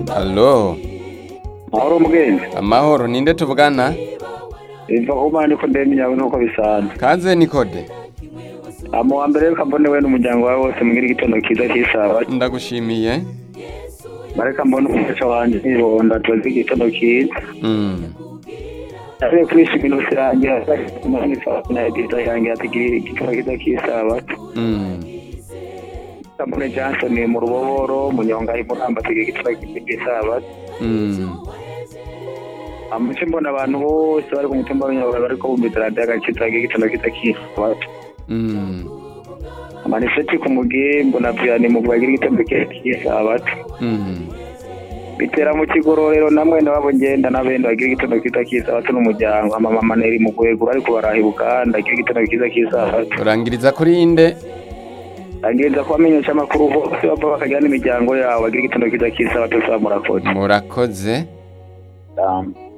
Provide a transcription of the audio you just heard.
Allo, mahoro mugenzi amahoro ninde tuvugana? iva kumana niko ndemye yawe nuko bisanzwe Kaze Nikode. amu wa mbere reka mbone we n'umuryango wawe wose mugire igitondo cyiza cy'isaba Ndagushimiye. bareka mbone umufasha wanje nibonda tubaze igitondo cyiza Mm. yavuye kuri shiminsi yanjye na ediza yanjye atugirira igitondo cyiza cy'isabato Mm. Kamune Johnson mu ruboboro munyonga imuramba tugira igitondo cyiza cy'isabato Mm. amuce mbona abantu bose bari ku mutumba w'inyabuga bariko bumvise radiyo agakiza tugira igitondo cyiza cy'isabato Mm. amaniseti ku mugimbo na vyani mu bagira igitondo cyiza cy'isabato Mm. bitera mu kigororero namwe nabo ngenda n'abenda bagira igitondo cyiza cy'isabato n'umuryango amamama neri mu gwegura ariko baraha Uganda agira igitondo cyiza cy'isabato Urangiriza kuri inde? agenda kubamenyesha amakuru bose bava bakagira n'imiryango yabo bagira igitondo cyiza cy'isabato saa murakoze Murakoze. Um,